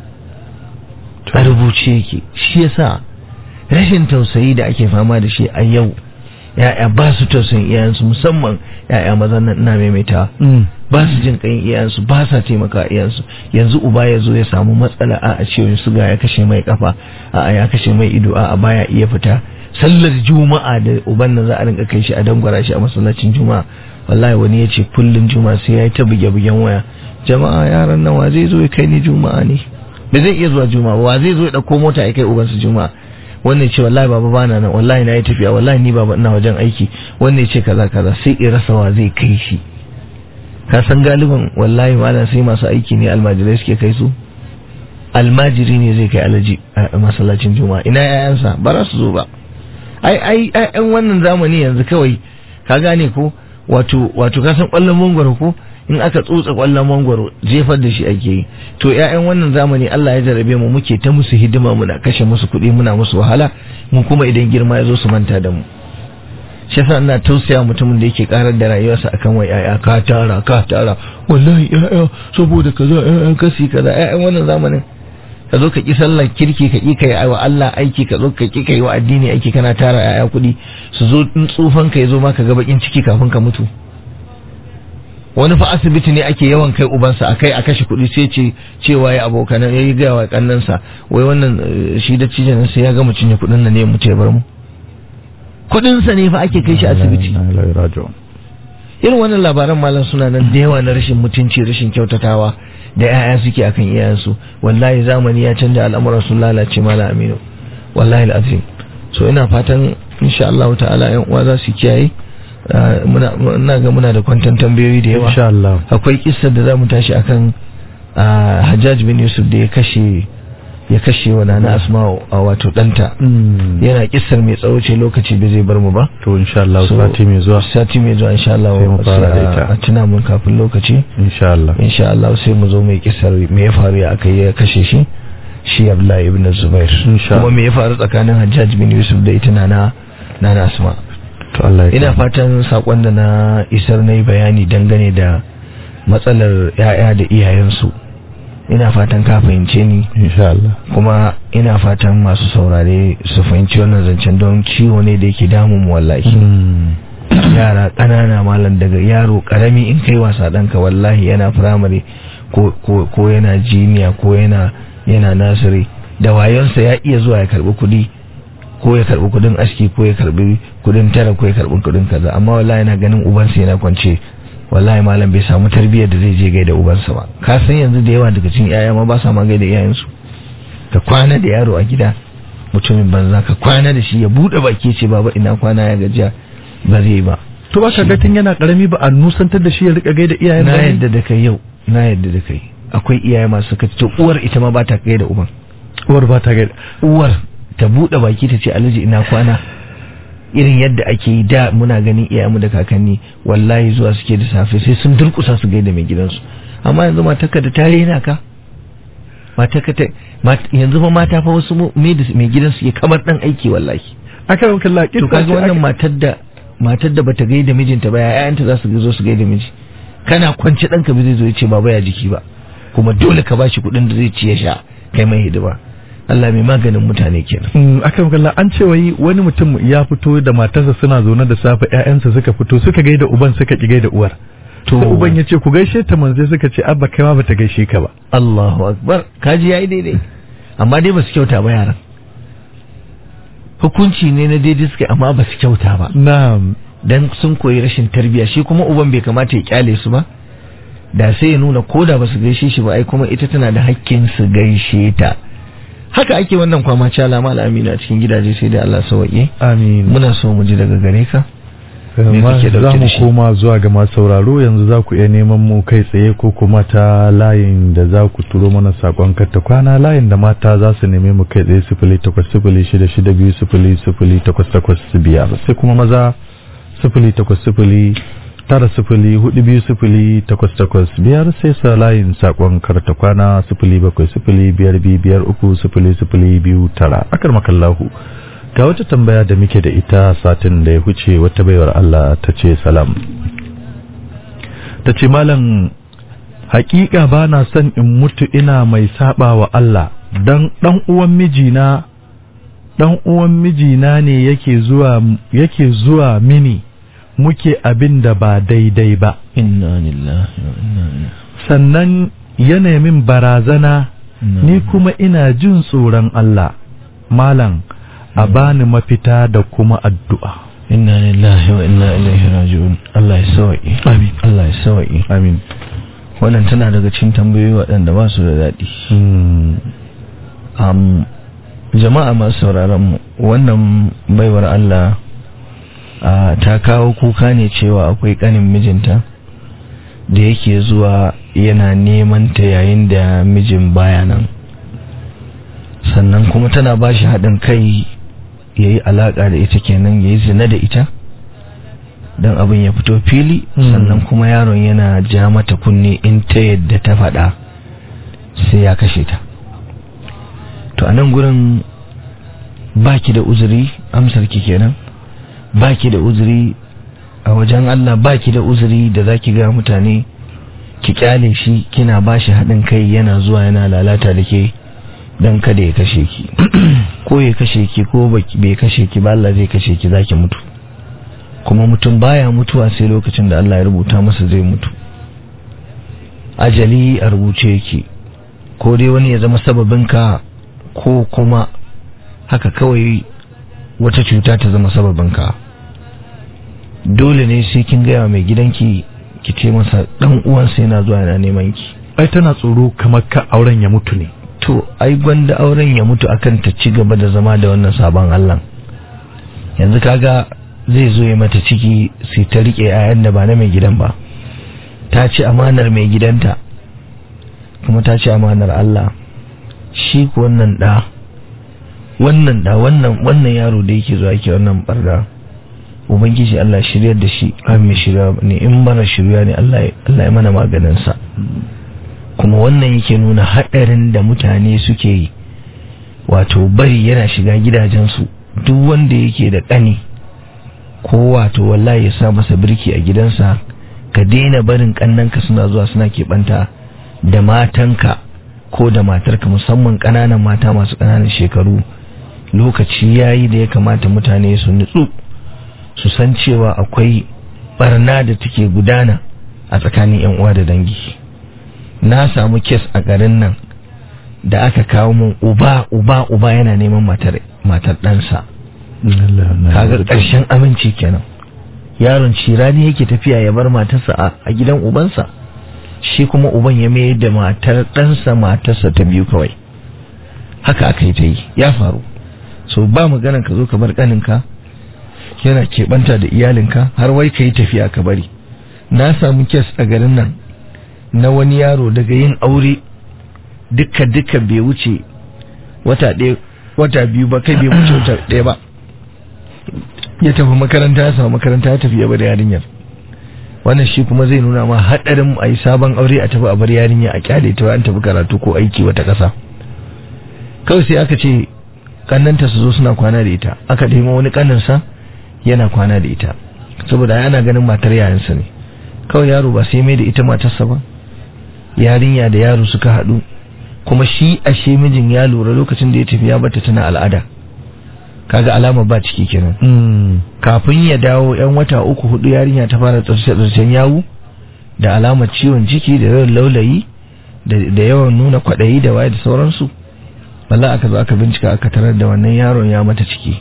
a rubuce yake shi yasa rashin tausayi da ake fama da shi a yau ya'ya ba su tausayin iyayensu musamman ya'ya mazan nan ina maimaita ba su jin kayin iyayensu ba sa taimaka iyayensu yanzu uba ya zo ya samu matsala a ciwon suga ya kashe mai kafa a ya kashe mai ido a baya iya fita sallar juma'a da uban nan za a rinka kai shi a dangwara shi a masallacin juma'a wallahi wani ya ce kullum juma'a sai ya yi ta buge-bugen waya jama'a yaran nan wa zai zo ya kai ni juma'a ne ba zai iya zuwa juma'a wa zai zo ya dauko mota ya kai ubansu juma'a wannan ce wallahi baba bana nan wallahi na yi tafiya wallahi ni baba ina wajen aiki wannan ce kaza kaza sai in rasa wa zai kai shi ka san galiban wallahi malam sai masu aiki ne almajirai suke kai su almajiri ne zai kai alaji a masallacin juma'a ina yayansa ba za su zo ba ai ai ai wannan zamani yanzu kawai ka gane ko wato wato ka san kwallon mangwaro ko in aka tsotsa kwallon mangwaro jefar da shi ake yi to ƴaƴan wannan zamani Allah ya jarabe mu muke ta musu hidima muna kashe musu kuɗi muna musu wahala mun kuma idan girma ya zo su manta da mu shi yasa ina tausaya mutumin da yake karar da rayuwarsa akan wai ƴaƴa ka tara ka tara wallahi ƴaƴa saboda kaza ƴaƴan kasi kaza ƴaƴan wannan zamanin ka zo ka ki sallar kirki ka ki kai wa Allah aiki ka zo ka ki kai wa addini aiki kana tara ƴaƴa kuɗi su zo in tsufan ka ya zo maka ga bakin ciki kafin ka mutu wani fa asibiti ne ake yawan kai ubansa a kai a kashe kuɗi sai ce cewa ya abokan ya yi gaya wa kannansa wai wannan shi da cijin sai ya gama cinye kuɗin nan ne ya mutu ya bar mu kuɗinsa ne fa ake kai shi asibiti irin wannan labaran malam suna nan da yawa na rashin mutunci rashin kyautatawa da 'ya'ya suke akan iyayensu wallahi zamani ya canja al'amuran sun lalace malam aminu wallahi al'azim so ina fatan insha Allah ta'ala yan uwa za su kiyaye muna ga muna da kwantan tambayoyi da yawa insha Allah akwai kissar da zamu tashi akan Hajjaj bin Yusuf da ya kashe ya kashe wa nana Asma'u a wato danta yana kissar mai tsawo ce lokaci bai zai bar mu ba to insha Allah sati mai zuwa sati mai zuwa insha Allah sai mu fara da ita a tuna mun kafin lokaci insha Allah insha Allah sai mu zo mai kissar me ya faru ya aka ya kashe shi shi Abdullahi ibn Zubair kuma me ya faru tsakanin Hajjaj bin Yusuf da ita nana nana Asma'u ina fatan sakon da na isar na yi bayani dangane da matsalar ya'ya da iyayensu ina fatan ka fahimce ni kuma ina fatan masu saurare su fahimci wannan zancen don ciwo ne da yake damun wallahi yara ƙanana malam daga yaro ƙarami in kai wasa ɗanka wallahi yana firamare ko yana jiniya ko yana yana nasiri da wayonsa ya iya zuwa ya karɓi kuɗi ko ya karbi kudin aski ko ya karbi kudin tara ko ya karbi kudin kaza amma wallahi yana ganin ubansa yana kwance wallahi malam bai samu tarbiyyar da zai je gaida ubansa ba ka san yanzu da yawa daga cikin yaya ma ba sa ma gaida iyayensu ka kwana da yaro a gida mutumin banza ka kwana da shi ya bude baki ce baba ina kwana ya gajiya ba zai ba to ba ka ga tun yana karami ba a nusantar da shi ya rika gaida iyayen na ba ne? yadda da kai yau na yadda da kai akwai iyaye masu kaci to uwar ita ma ba ta kai da uban uwar ba ta gaida uwar ta bude baki ta ce alhaji ina kwana irin yadda ake yi da muna ganin iyayenmu da kakanni wallahi zuwa suke da safe sai sun durkusa su gaida mai gidansu amma yanzu matarka da tare yana ka matarka ta mat- yanzu fa mata fa wasu mu- mai da mai gidansu ke kamar dan aiki wallahi aka yi kalla to kaga wannan matar da matar da bata gaida mijinta ba ƴaƴanta za su zo su gaida miji kana kwance ɗanka ba zai zo ya ce baba ya jiki ba kuma dole ka bashi kuɗin da zai ci ya sha kai mai hidima Allah mai maganin mutane kenan aka yi kalla an ce wai wani mutum ya fito da matarsa suna zaune da safe ƴaƴansa suka fito suka gaida uban suka ki gaida uwar To. sai uban ya ce ku gaishe ta manzai suka ce abba kai ma bata gaishe ka ba Allahu akbar kaji yayi daidai amma dai basu kyauta ba yaran hukunci ne na daidai suka amma basu kyauta ba na'am dan sun koyi rashin tarbiya shi kuma uban bai kamata ya kyale su ba da sai ya nuna ko da basu gaishe shi ba ai kuma ita tana da hakkin su gaishe ta haka ake wannan kwama cala mal amina a cikin gidaje sai da Allah sauke amin muna so mu ji daga gare ka me Ma- kake za dauke da mu shi koma zuwa ga masu sauraro yanzu za ku iya neman mu kai tsaye ko kuma ta layin da za ku turo mana sakon karta kwana layin da mata za su neme mu kai tsaye sifili takwas sifili shida shida biyu sifili sifili takwas takwas biyar sai kuma maza sifili takwas sifili tara sifili hudu biyu sifili takwas takwas biyar sai sa layin sakon karta kwana sifili bakwai sifili biyar biyu biyar uku sifili sifili biyu tara akar makallahu ga wata tambaya da muke da ita satin da ya huce wata baiwar Allah ta ce salam ta ce malam hakika ba na son in mutu ina mai saba wa Allah dan dan uwan mijina dan uwan mijina ne yake zuwa yake zuwa mini muke abin da ba daidai ba inna lillahi wa inna ilaihi sannan yana min barazana ni kuma ina jin tsoron Allah malam a bani mafita da kuma addu'a inna lillahi wa inna ilaihi raji'un Allah ya sauke Amin. Allah ya sauke amin wannan tana daga cikin tambayoyi waɗanda ba su da daɗi um, jama'a masu sauraron mu wannan baiwar Allah ah, ta kawo kuka ne cewa akwai ƙanin mijinta da yake zuwa yana neman ta yayin da mijin baya nan sannan kuma tana ba shi haɗin kai ya yi alaƙa da ita kenan ya yi zina da ita don abin ya fito fili Mm. sannan kuma yaron yana ja mata kunne in ta yadda ta faɗa sai ya kashe ta to a nan gurin baki da uzuri amsar ki kenan baki da uzuri a wajen Allah baki da uzuri da zaki ga mutane ki kyale shi kina bashi haɗin kai yana zuwa yana lalata da ke don kada ya kashe ki ko ya kashe ki ko baki- bai kashe ki ba Allah zai kashe ki zaki mutu kuma mutum baya mutuwa sai lokacin da Allah ya rubuta masa zai mutu ajali a rubuce yake ko dai wani ya zama sababinka ko kuma haka kawai wata cuta ta zama sababinka dole ne sai kin gaya mai gidanki ki ce masa dan uwansa yana zuwa yana neman ki ai tana tsoro kamar ka auren ya mutu ne to ai gwanda auren ya mutu akan ta ci gaba da zama da wannan sabon Allah yanzu kaga zai zo ya mata ciki sai ta rike yayan da ba na mai gidan ba ta ci amanar mai gidanta kuma ta ci amanar Allah shi ko wannan da wannan da wannan wannan yaro da yake zuwa yake wannan barda ubangiji Allah shiryar da shi amin shirya ne in mana shirya ne Allah ya- Allah ya mana maganin sa kuma wannan yake nuna haɗarin da mutane suke yi wato bari yana shiga gidajensu duk wanda yake da ƙani ko wato wallahi ya sa masa birki a gidansa ka daina barin ƙannanka suna zuwa suna keɓanta da matanka ko da matarka musamman ƙananan mata masu ƙananan shekaru lokaci yayi da ya kamata mutane su nutsu su san cewa akwai barna da take gudana a tsakanin 'yan uwa da dangi na samu kes a garin nan da aka kawo mun uba uba uba yana neman matar matar ɗansa kaga ƙarshen aminci kenan yaron cirani yake tafiya ya bar matarsa a, a gidan ubansa shi kuma uban ya mayar da matar ɗansa matarsa ta biyu kawai haka aka yi ta yi ya faru so ba maganan ka zo ka bar kaninka yana keɓanta da iyalinka har wai ka yi tafiya ka bari na samu kes a garin nan na wani yaro daga yin aure duka duka bai wuce wata ɗaya wata biyu ba kai bai wuce wata ɗaya ba ya tafi makaranta ya samu makaranta ya tafi ya bar yarinyar wannan shi kuma zai nuna ma haɗarin a yi sabon aure a tafi a bar yarinya a kyale ta an tafi karatu ko aiki wata ƙasa kawai sai aka ce kannanta su zo suna kwana da ita aka nemo wani kaninsa yana kwana da ita saboda ana ganin matar yayansa ne kawai yaro ba sai mai da ita matarsa ba yarinya da yaro suka haɗu kuma shi ashe mijin ya lura lokacin da ya tafi ya bata tana al'ada kaga alama ba ciki kenan kafin ya dawo yan wata uku hudu yarinya ta fara tsarce-tsarcen yawu da alamar ciwon ciki da yawan laulayi da yawan nuna kwaɗayi da waye da sauransu wallah aka zo aka bincika aka tarar da wannan yaron ya mata ciki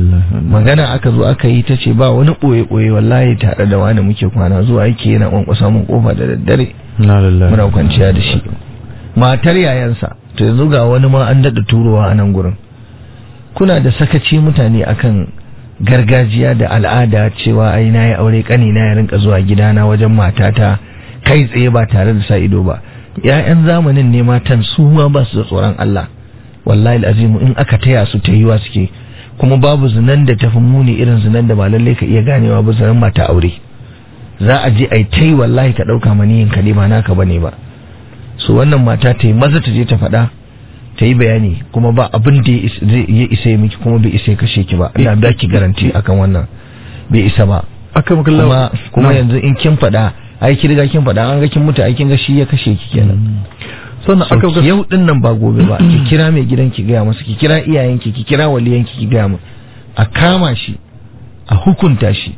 magana aka zo aka yi ta ce ba wani ɓoye-ɓoye wallahi tare da wani muke kwana zuwa yake yana kwankwasa mun kofa da daddare muna kwanciya da shi matar yayansa to yanzu ga wani ma an daɗa turowa a nan gurin kuna da sakaci mutane akan gargajiya da al'ada cewa ai na yi aure kani na ya rinka zuwa gidana wajen matata kai tsaye ba tare da sa ido ba ya'yan zamanin ne matan su ma ba su da tsoron Allah wallahi azimu in aka taya su ta yiwa suke kuma babu zinan da tafi muni irin zinan da ba lallai ka iya ganewa ba zinan mata aure za a je ai tai wallahi ka dauka maniyin ka ne ba naka bane ba so wannan mata ta yi maza ta je ta faɗa ta yi bayani kuma ba abin da ya isa ya miki kuma bai isa ya kashe ki ba ina ba ki garanti akan wannan bai isa ba kuma kuma yanzu in kin faɗa ai ki riga kin faɗa an ga kin mutu ai kin ga shi ya kashe ki kenan sannan aka ga yau din nan ba gobe ba ki kira mai gidan ki gaya masa ki kira iyayenki ki kira waliyanki ki gaya masa a kama shi a hukunta shi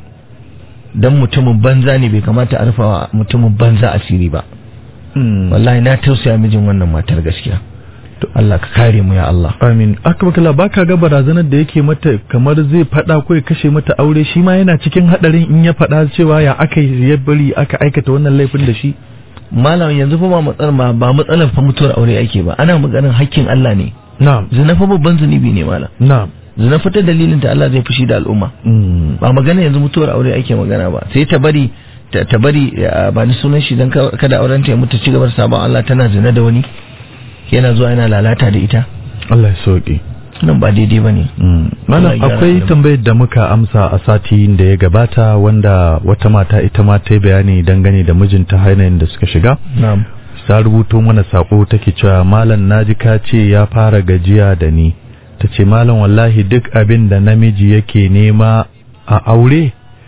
dan mutumin banza ne bai kamata a rufawa mutumin banza asiri ba wallahi na tausaya mijin wannan matar gaskiya to Allah ka kare mu ya Allah amin aka bakala baka ga barazanar da yake mata kamar zai fada ko ya kashe mata aure shi ma yana cikin hadarin in ya fada cewa ya aka ya bari aka aikata wannan laifin da shi malam yanzu fa ba matsalar ba ba matsalar fa mutuwar aure ake ba ana maganar hakkin Allah ne na'am zina fa babban zunubi ne malam na'am zina fa ta dalilin ta Allah zai fushi da al'umma ba magana yanzu mutuwar aure ake magana ba sai ta bari ta bari ba ni sunan shi dan kada auren ta ya mutu ci gaba da sabon Allah tana zina da wani yana zuwa yana lalata da ita Allah ya sauke nan ba daidai ba ne malam akwai tambayar da muka amsa a sati da ya gabata wanda wata mata ita ma ta bayani dangane da mijinta hainayin da suka shiga na'am ta rubuto mana sako take cewa malam naji ka ce ya fara gajiya da ni ta ce malam wallahi duk abin da namiji yake nema a aure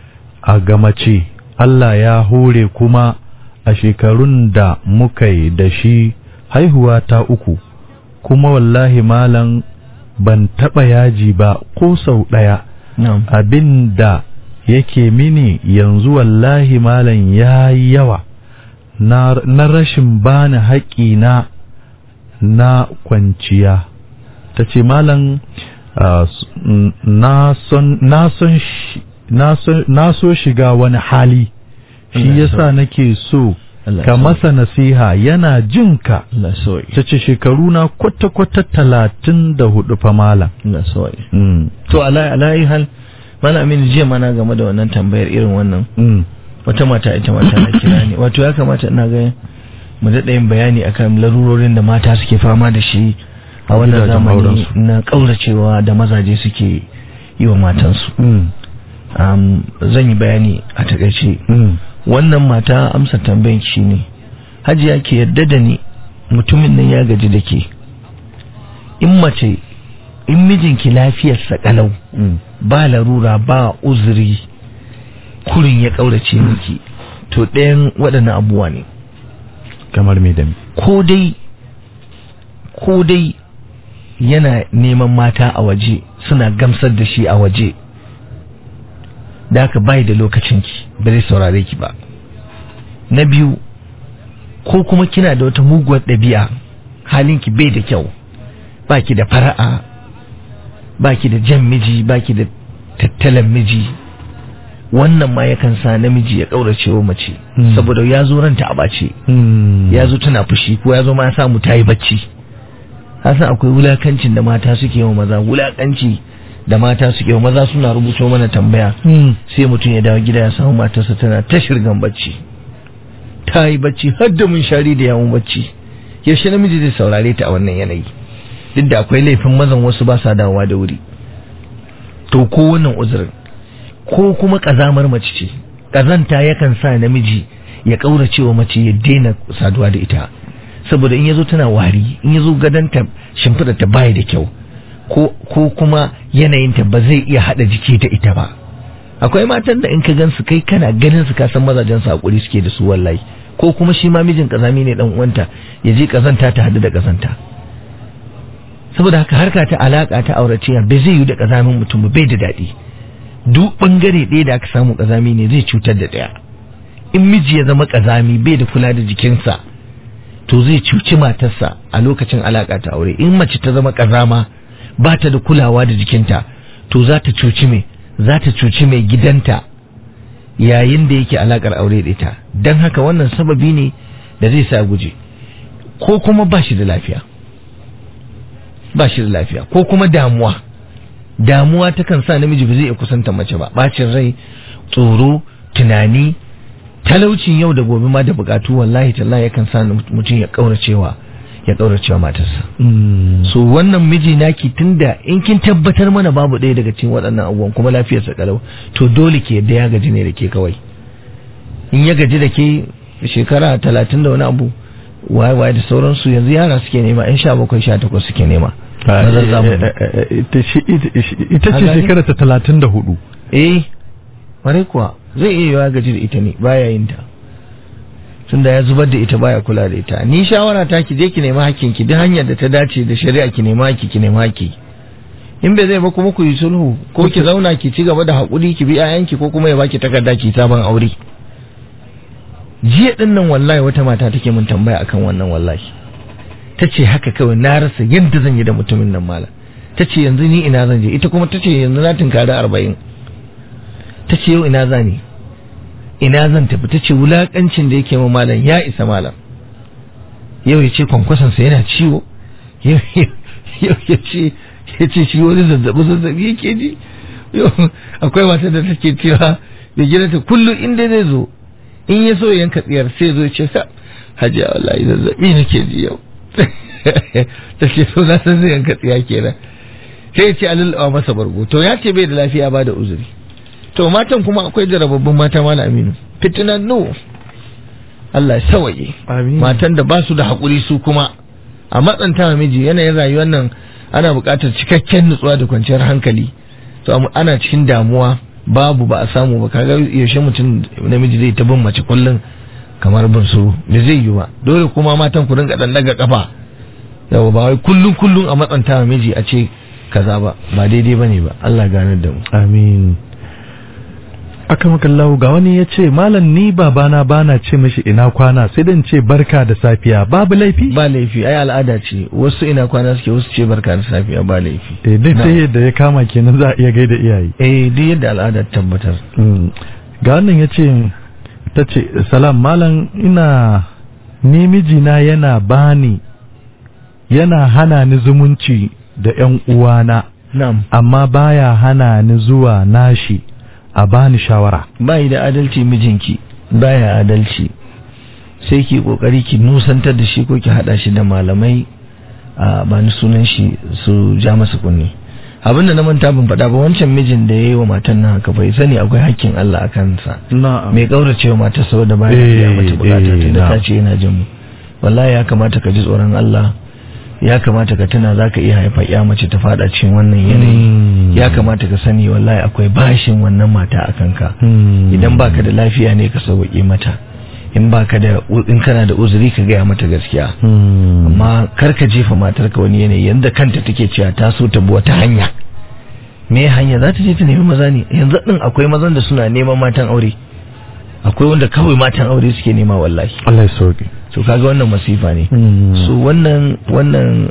a gamace Allah ya hore kuma a shekarun da muka yi da shi haihuwa ta uku kuma wallahi malam ban taɓa yaji ba ko sau ɗaya abin da yake mini yanzu wallahi malam ya yi yawa na, na rashin bani haƙƙina na kwanciya ta ce malam uh, na so shiga wani hali shi yasa nake so ka masa nasiha yana jinka ta ce shekaru na kwata-kwata talatin da hudu fa malam to alayi hal mana amin jiya mana game da wannan tambayar irin wannan wata mata ita mata na kira ne wato ya kamata ina ga mu daɗa yin bayani akan larurorin da mata suke fama da shi a wannan zamani na ƙauracewa da mazaje suke yi wa matansu zan yi bayani a takaice wannan mata amsa tambayin shi ne hajiya ke yadda da ni mutumin nan ya gaji da ke in mace in mijinki lafiyarsa kalau ba larura ba uzuri kurin ya ƙaurace miki to ɗayan waɗannan abubuwa ne kamar me da ko dai ko dai yana neman mata a waje suna gamsar da shi a waje da haka bai da lokacinki ba zai saurare ki ba na biyu ko kuma kina da wata muguwar ɗabi'a halinki bai da kyau baki da fara'a baki da jan miji baki da tattalan miji wannan ma yakan sa namiji ya ƙaurace wa mace saboda ya zo ranta a bace ya zo tana fushi ko ya zo ma ya samu ta yi bacci san akwai wulakancin da mata suke wa maza wulakanci da mata suke wa maza suna rubuto mana tambaya sai mutum ya dawo gida ya samu matarsa tana ta shirgan bacci ta yi bacci har da mun shari da yawon bacci yaushe namiji zai saurare ta a wannan yanayi duk da akwai laifin mazan wasu ba sa dawowa da wuri to ko wannan uzurin ko kuma kazamar mace ce kazanta yakan sa namiji ya kaurace wa mace ya daina saduwa da ita saboda in yazo tana wari in yazo gadanta shimfiɗa ta bai da kyau ko ko kuma yanayinta ba zai iya hada jiki da ita ba akwai matan da in ka gansu kai kana ganin su ka san mazajen su hakuri suke da su wallahi ko kuma shi ma mijin kazami ne dan uwanta ya je kazanta ta hadu da kazanta saboda haka harka ta alaka ta auratiya bai zai yi da kazamin mutum ba bai da daɗi duk bangare ɗaya da aka samu kazami ne zai cutar da ɗaya in miji ya zama kazami bai da kula da jikinsa to zai cuci matarsa a lokacin alaka ta aure in mace ta zama kazama ba ta da kulawa da jikinta to za ta cuci mai za ta cuci mai gidanta yayin da yake alakar aure da ita don haka wannan sababi ne da zai sa guje ko kuma ba shi da lafiya ba shi da lafiya ko kuma damuwa damuwa takan sa namiji ba zai iya kusanta mace ba bacin rai tsoro tunani talaucin yau da gobe ma da bukatu wallahi tallahi yakan sa mutum ya kauracewa ya kauracewa matarsa so wannan miji naki tunda in kin tabbatar mana babu ɗaya daga cikin waɗannan abubuwan kuma lafiyarsa kalau to dole ke yadda ya gaji ne da ke kawai in ya gaji da ke shekara talatin da wani abu waye waye da sauransu yanzu yara suke nema yan sha bakwai sha takwas suke nema ita ce shekara ta talatin da hudu eh ware kuwa zai iya yiwa gaji da ita ne baya yin ta tunda ya zubar da ita baya kula da ita ni shawara ta ki je ki nema hakkin ki duk hanyar da ta dace da shari'a ki nema hakki ki nema hakki in bai zai ba kuma ku yi sulhu ko ki zauna ki ci gaba da hakuri ki bi 'ya'yanki ko kuma ya baki takarda ki sabon aure jiya din nan wallahi wata mata take mun tambaya akan wannan wallahi ta ce haka kawai na rasa yadda zan yi da mutumin nan malam ta ce yanzu ni ina zan je ita kuma ta ce yanzu na tunkari arba'in ta ce yau ina za ni ina zan tafi ta ce wulakancin da yake ma malam ya isa malam yau ya ce kwankwasansa yana ciwo yau ya ce ya ce shi wani zazzabi zazzabi yake ji akwai wata da take cewa da gidanta kullum inda zai zo in ya so yanka tsiyar sai zo ce sa hajiya wallahi zazzabi nake ji yau ta ce so na san zai yanka tsiya kenan sai ya ce alulawa masa bargo to ya ce bai da lafiya ba da uzuri to matan kuma akwai jarababbun mata mala aminu fitinan no Allah sawaye matan da ba su da haƙuri su kuma a matsanta miji yanayin rayuwar nan ana buƙatar cikakken nutsuwa da kwanciyar hankali to ana cikin damuwa babu ba a samu ba kaga yaushe mutum namiji zai ta bin mace kullum kamar bin su da zai yi ba dole kuma matan ku rinka dan daga kafa yawa ba wai kullum kullum a matsanta miji a ce kaza ba ba daidai bane ba Allah ganar da mu amin aka makallahu ga wani ya ce malam ni babana bana ce mishi ina kwana sai dan ce barka da safiya babu laifi ba laifi ai al'ada ce wasu ina kwana suke wasu ce barka da safiya ba laifi eh duk sai yadda ya kama kenan za a iya gaida iyaye eh duk yadda al'ada ta tabbatar ga wannan ya ce ta ce salam malam ina ni mijina yana bani yana hana ni zumunci da yan uwana na'am amma baya hana ni zuwa nashi a bani shawara bai da adalci mijinki baya adalci sai ki kokari ki nusantar da shi ko ki hada shi da malamai a bani sunan shi su ja masa kunni abinda na manta ban faɗa ba wancan mijin da ya yi wa matan nan haka bai sani akwai hakkin Allah a kansa mai kaurace wa matar saboda baya biya mata bukata tunda ta ce yana jin mu wallahi ya kamata ka ji tsoron Allah ya kamata ka tuna za ka iya haifa ya mace ta fada cikin wannan yanayi ya kamata ka sani wallahi akwai bashin wannan mata a kanka idan baka da lafiya ne ka sauƙi mata in baka da in kana da uzuri ka gaya mata gaskiya amma kar ka jefa matar ka wani yanayi yanda kanta take cewa ta so ta bi wata hanya me hanya za ta je ta nemi maza ne yanzu din akwai mazan da suna neman matan aure akwai wanda kawai matan aure suke nema wallahi Allah ya sauke to kaga wannan masifa ne so wannan wannan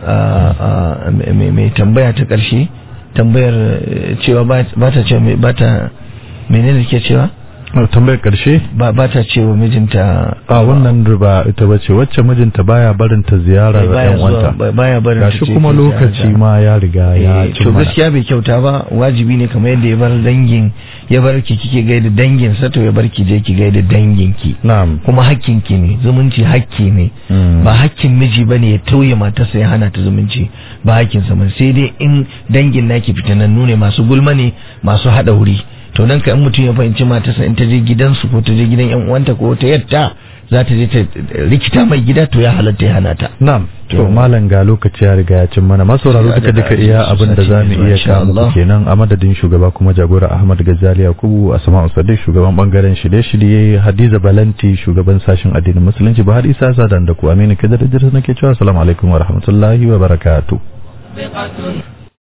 mai tambaya ta karshe tambayar cewa ba ta ce ba ta menene ke cewa tambayar karshe ba ba ta ce wa mijinta a wannan riba ita bace wacce mijinta baya barin ta ziyarar baya yan zuwa wanta ba- baya barin ta gashi ce kuma ta lokaci ziyarta. ma ya riga ya Eh, cin to mana. gaskiya bai kyauta ba wajibi ne kamar yadda ya bar dangin ya bar ki kike gaida dangin sa to ya bar ki je ki gaida dangin ki na'am kuma hakkin ki ne zumunci hakki ne Mm. ba hakkin miji bane ya tauye matarsa ya hana ta zumunci ba hakkin sa bane sai dai in dangin naki fitanannu ne masu gulma ne masu hada wuri to dan ka in mutum ya fahimci matarsa in ta je gidansu ko ta je gidan yan uwanta ko ta yatta za ta je ta rikita mai gida to ya halatta ya hana ta Na'am, to To- malam ga lokaci ya riga ya cin mana masauraro Sai a duka duka daɗa iya ajiye abin da sati za mai mu zuwa, iya insha kawo muku Allah. kenan a madadin shugaba kuma jagora Ahmad Gazali Yakubu a Sama'u Sadiq shugaban bangaren shirye-shirye Hadiza Balanti shugaban sashen addinin musulunci Bahar Isa Sadan da ku Aminu Kadar Idris nake cewa assalamu alaikum wa rahmatullahi wa barakatuh سابقة